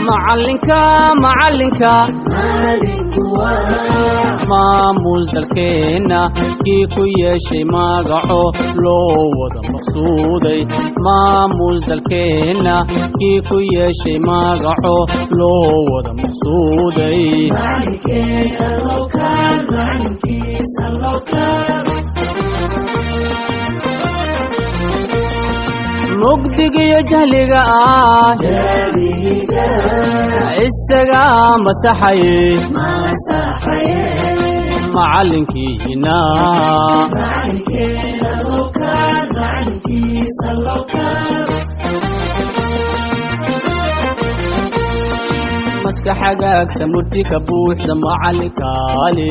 macalinka macalinka maamul dalkeenna kii ku yeeshay magaco loo wada maqsuuday maamul dalkeenna kii ku yeeshay magaco loo wada maqsuuday mugdigiyo jahliga ah isaga masaxaye macalinkiina maska xagaagsa murtika buuxda macalinkaale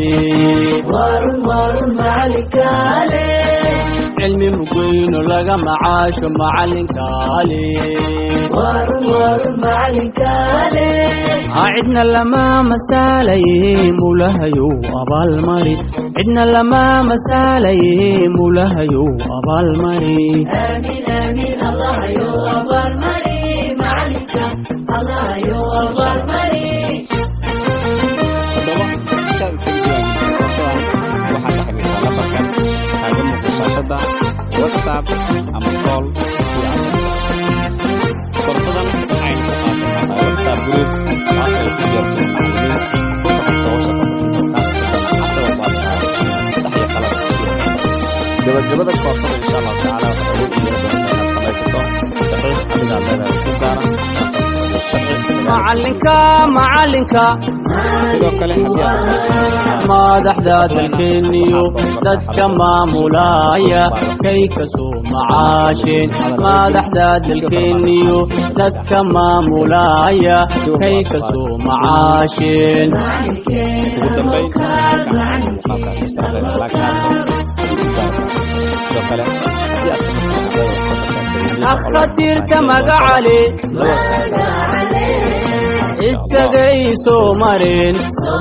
cilmi mugweyno laga macaasho macalinkaale aa cidna lama masaalaye mulahayow abaalmari cidna lama masaalaye mulahayow abaalmari haddaba intaad isaga diiwaangelisay koorsadan waxaad la xiriirtaa lambarkan kaaga muuqda shaashadda whatsapp ama call kii aad rabto koorsadan waxaynu ku qaadanaa whatsapp group taas ay ku diyaarsan macallimiin ku takhasoo shaqa bixinta kaas kadana cashada baadkaa sax iyo qalad kii aad rabto gabagabada koorsada insha allahu tacaala waxaad awood u yeelan doontaa inaad samaysato saxiix adigaad leedahay ku gaara kaasoo kusoo sharci macalinka macalinka sidoo kale haddii aad u baahan madaxda dalkeeniyo dadka maamulaya kay kasoo macaasheen madaxda dalkeeniyo dadka maamulaya kay kasoo macaasheen ugu dambayn halkaan muuqaalkaasi sarreeya laag saarto ugu gaarsan sidoo kale haddii aad kamid tahay ardayda wax ka barta akademiyada akhatiirta magacale la website isagay soo mareen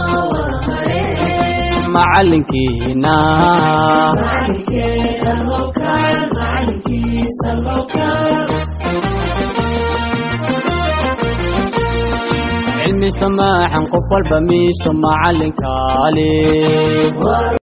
macalinkiina cilmi samaaxan qof walba miisto macalinkaale